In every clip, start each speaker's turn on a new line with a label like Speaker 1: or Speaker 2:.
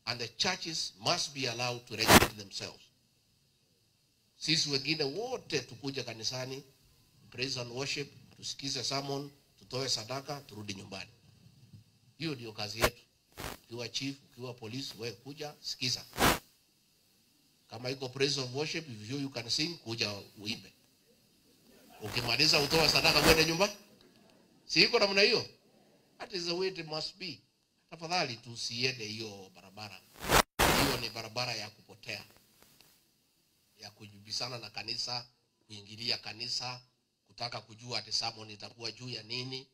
Speaker 1: and the churches must be allowed to regulate themselves. Sisi wengine wote tukuja kanisani, praise and worship, tusikize sermon, tutoe sadaka, turudi nyumbani. Hiyo ndio kazi yetu. Ukiwa chief, ukiwa polisi, wewe kuja sikiza. Kama iko praise of worship, if you, you can sing, kuja uimbe. Ukimaliza utoe sadaka, uende nyumbani. Si iko namna hiyo? That is the way it must be. Tafadhali tusiende hiyo barabara. Hiyo ni barabara ya kupotea, ya kujibisana na kanisa, kuingilia kanisa, kutaka kujua ati sermon itakuwa juu ya nini.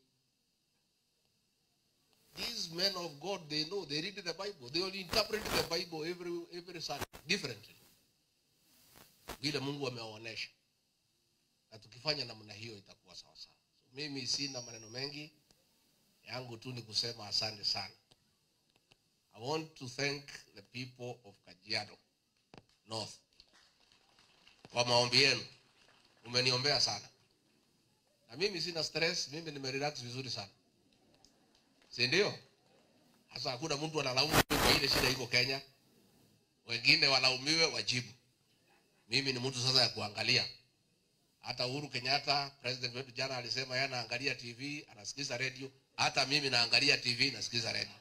Speaker 1: These men of God, they know, they read the Bible. They only interpret the Bible every, every Sunday differently. Vile Mungu amewaonesha. Na tukifanya namna hiyo itakuwa sawa sawa. So, mimi sina maneno mengi yangu tu ni kusema asante sana. I want to thank the people of Kajiado North kwa maombi yenu, umeniombea sana, na mimi sina stress, mimi nimerelax vizuri sana, si ndio? Sasa hakuna mtu analaumu kwa ile shida iko Kenya, wengine walaumiwe wajibu. Mimi ni mtu sasa ya kuangalia. Hata Uhuru Kenyatta president wetu jana alisema yeye anaangalia TV, anasikiza radio. Hata mimi naangalia TV, nasikiza radio.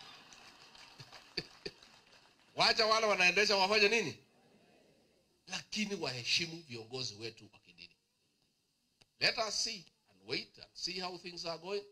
Speaker 1: Wacha wale wanaendesha wafanye nini, lakini waheshimu viongozi wetu wa kidini. Let us see and wait and see how things are going.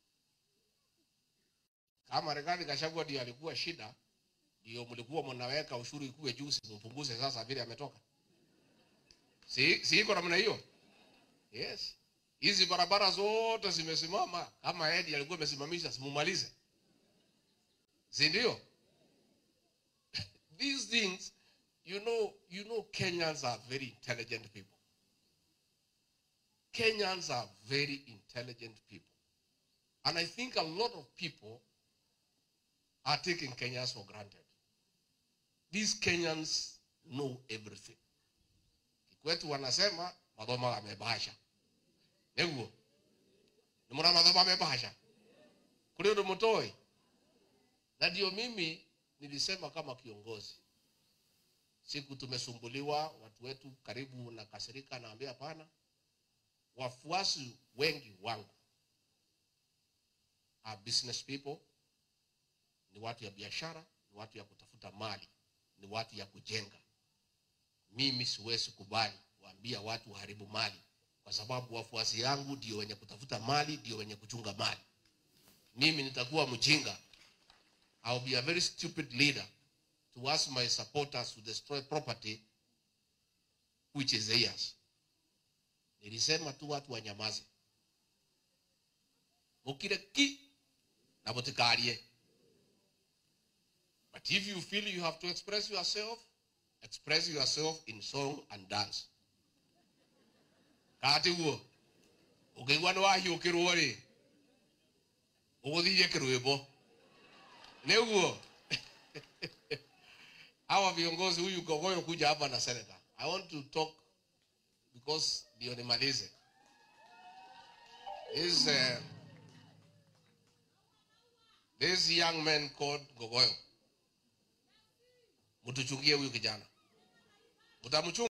Speaker 1: Kama Rigathi Gachagua ndio alikuwa shida, ndio mlikuwa mnaweka ushuru ikuwe juu, simpunguze sasa vile ametoka. Si, si iko namna hiyo? Yes. Hizi barabara zote zimesimama kama Edi alikuwa amesimamisha, simumalize, si ndio? These things you know, you know Kenyans are very intelligent people. Kenyans are very intelligent people. And I think a lot of people are taking Kenyans for granted. These Kenyans know everything. Kwetu wanasema madhoma amebasha. Neguo. Nimona madhoma amebasha. Kule ndo mtoi. Na ndio mimi nilisema kama kiongozi. Siku tumesumbuliwa watu wetu karibu na kasirika naambia hapana. Wafuasi wengi wangu are business people, ni watu ya biashara, ni watu ya kutafuta mali, ni watu ya kujenga. Mimi siwezi kubali kuambia watu waharibu mali, kwa sababu wafuasi yangu ndio wenye kutafuta mali, ndio wenye kuchunga mali. Mimi nitakuwa mjinga. I'll be a very stupid leader to ask my supporters to destroy property which is theirs. Nilisema tu watu wanyamaze, mukire ki na mutikarie. But if you feel you have to express yourself, express yourself in song and dance. Kati guo ukigwa ni wahiukirwo ri uguthirie kirwimbo niguo hawa viongozi huyu Gogoyo kuja hapa na senator. I want to talk because ndio nimalize. This, uh, this young man called Gogoyo, mtuchungie huyu kijana, mtamchunga